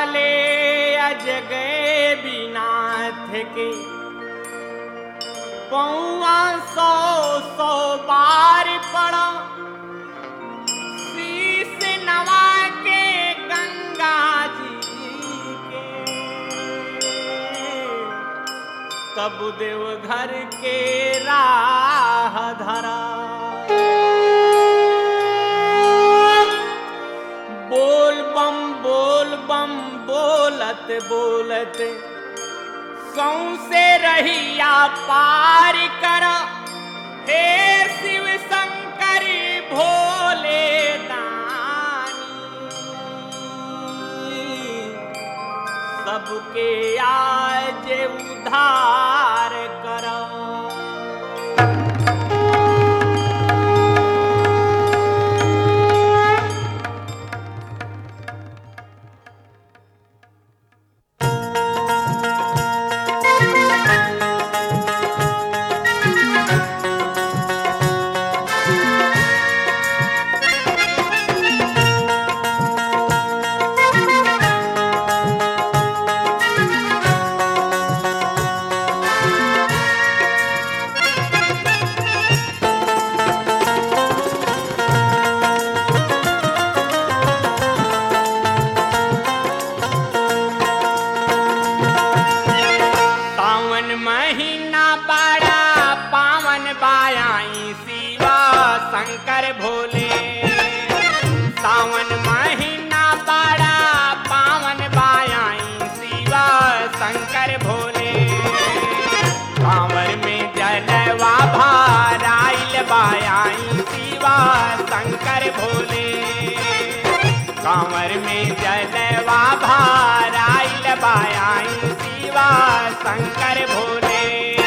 वाले अजगय बिनाथ के पौआ सौ सौ बार पड़ा शीश नवा के गंगा जी के तब देवघर के राह धरा बोल बम बोल बम बोलत बोलत सौसे रहिया पार कर हे शिव शंकर भोले दानी सबके आज उधार कर सावन महीना बड़ा पावन बायाई शिवा शंकर भोले सावन महीना बड़ा पावन बायाई शिवा शंकर भोले कांवर में जलवा भाराइल बायाई शिवा शंकर भोले कांवर में जलवा भाराइल बायाई शिवा शंकर भोले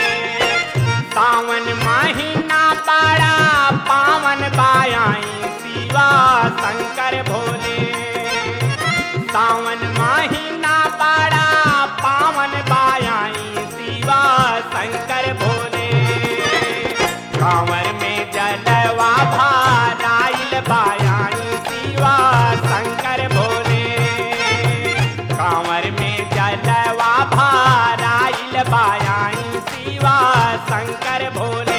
सावन महीना बड़ा पावन बायाई शिवा शंकर भोले सावन महीना बड़ा पावन बायाई शिवा शंकर भोले कांवर में जलवा भाराइल बायाई शिवा शंकर भोले कांवर में जलवा भाराइल बायाई शिवा शंकर भोले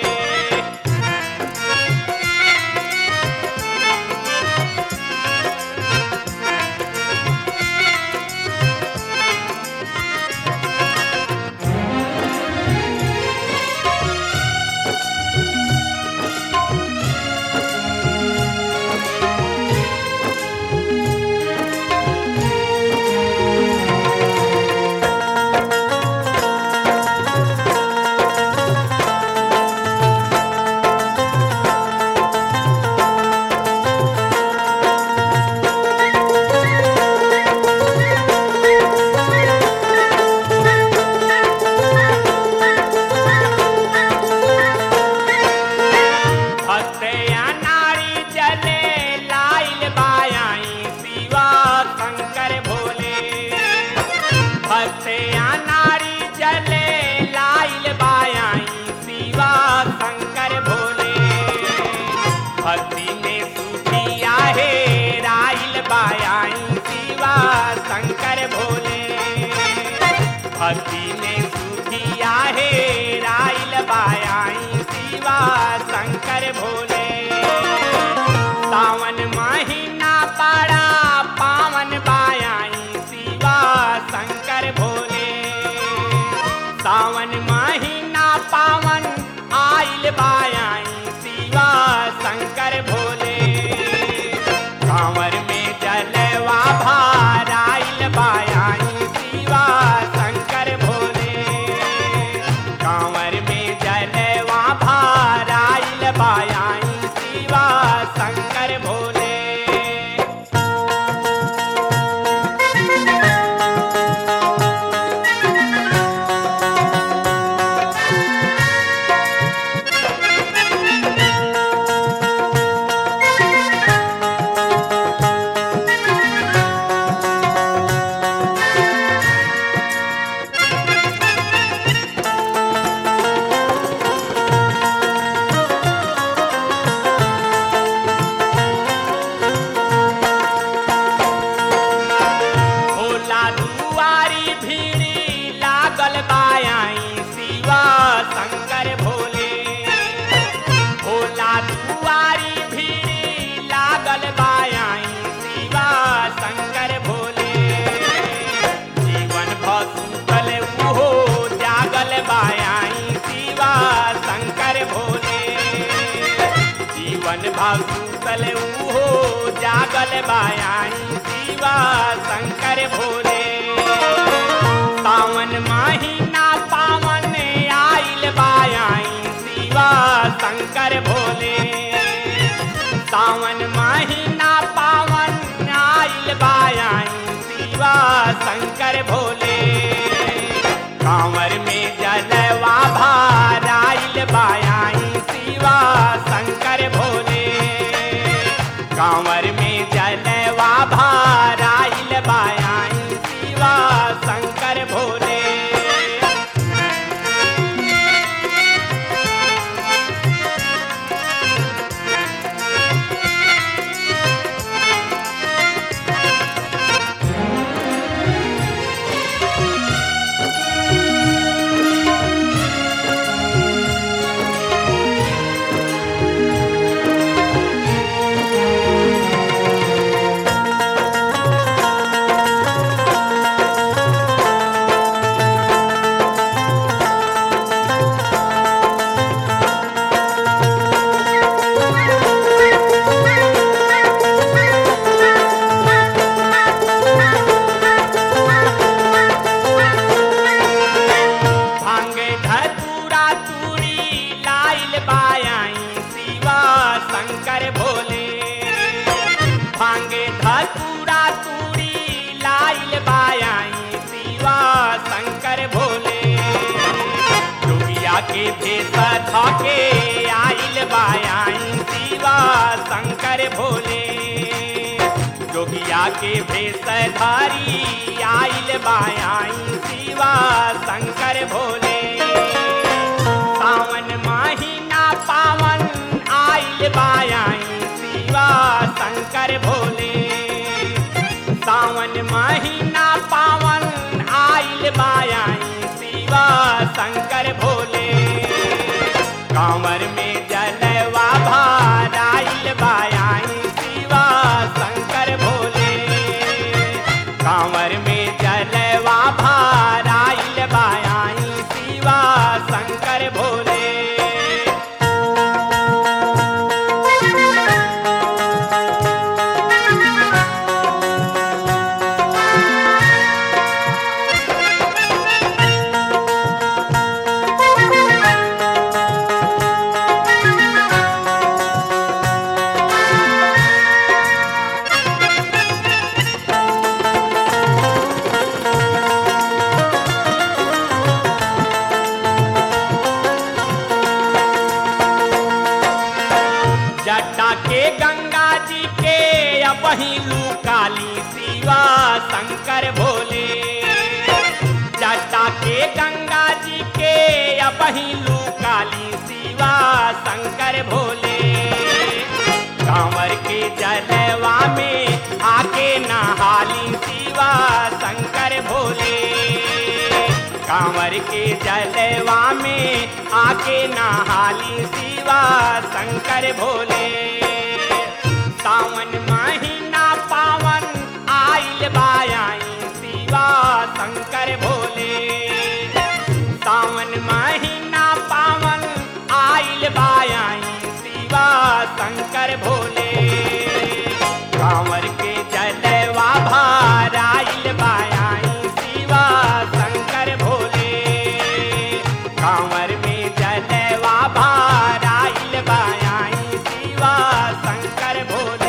हत्या नारी जले लाइल बायाई शिवा शंकर भोले हत्या नारी जले लाइल बायाई शिवा शंकर भोले भक्ति में सूफिया है राइल बायाई शिवा शंकर भोले भक्ति में सूफिया है राइल बायाई शिवा शंकर भोले सावन महीना बड़ा पावन बायाई शिवा शंकर भोले सावन महीना पावन आइल बायाई शिवा शंकर भोले कांवर में जलवा भाराइल बायाई शिवा शंकर भोले कांवर में जलवा भाराइल बायाई जागल बायाई शिवा शंकर भोले भोला दुआरी भीड़ लागल बायाई शिवा शंकर भोले जीवन भसुकल उहो जागल बायाई शिवा शंकर भोले जीवन भसुकल उहो जागल बायाई शिवा शंकर भोले सावन महीना पावन आइल बायाई शिवा शंकर भोले सावन महीना पावन आइल बायाई शिवा शंकर भोले कांवर में जलवा भार आइल बायाई शिवा शंकर भोले कांवर में जलवा भार आइल बायाई शिवा शंकर भोले भांगे धतूरा तूरी लाइल बायाई शिवा शंकर भोले भांगे धतूरा तूरी लाइल बायाई शिवा शंकर भोले जोगिया के भेष धके आइल बायाई शिवा शंकर भोले जोगिया के भेष धारी आइल बायाई शिवा शंकर भोले सावन महीना पावन आइल बायाई शिवा शंकर भोले सावन महीना पावन आइल बायाई शिवा शंकर भोले कांवर में जलवा भार आइल बायाई शिवा शंकर भोले कांवर में जलवा भार आइल बायाई शिवा शंकर भोले जटा के गंगा जी के अपहिलू काली शिवा शंकर भोले जटा के गंगा जी के अपहिलू काली शिवा शंकर भोले कांवर के जलवा में आके नहाली शिवा शंकर भोले कांवर के जलवा में आके नहाली शिवा शंकर भोले सावन महीना पावन आइल बायाई शिवा शंकर भोले सावन महीना पावन आइल बायाई शिवा शंकर भोले कांवर के जलवा भार आइल बायाई शिवा शंकर भोले कांवर में जलवा भार आइल बायाई शिवा शंकर भोले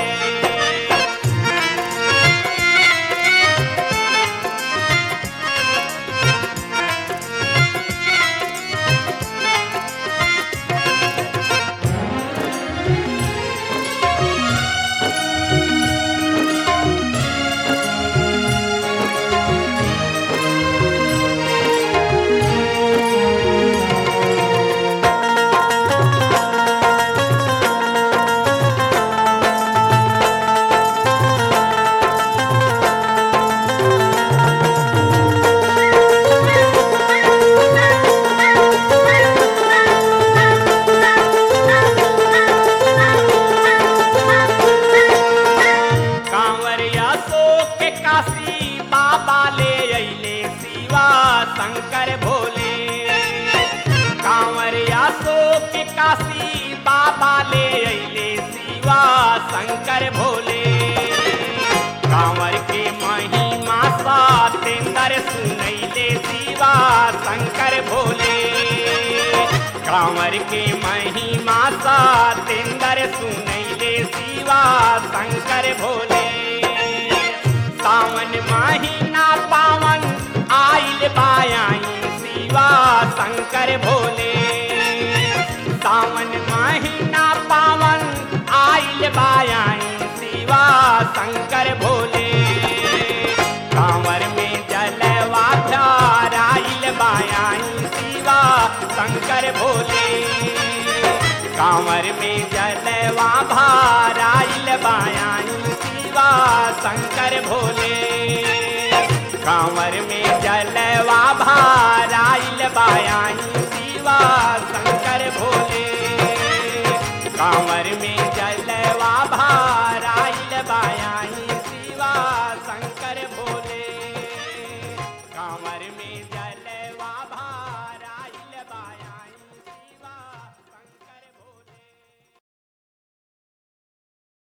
शंकर भोले कांवरिया शोक काशी बाबा ले अइले शिवा शंकर भोले कांवर के महिमा सा तेंदर सुनैले शिवा शंकर भोले कांवर के महिमा सा तेंदर सुनैले शिवा शंकर भोले सावन महीना पावन आइल बायाई शिवा शंकर भोले सावन महीना पावन आइल बायाई शिवा शंकर भोले कांवर में जलवा आइल बायाई शिवा शंकर भोले कांवर में जलवा भाराइल बायाई शिवा शंकर भोले कांवर में जलवा भाराइल बायाई शिवा शंकर भोले कांवर में जलवा भाराइल बायाई शिवा शंकर भोले कांवर में जल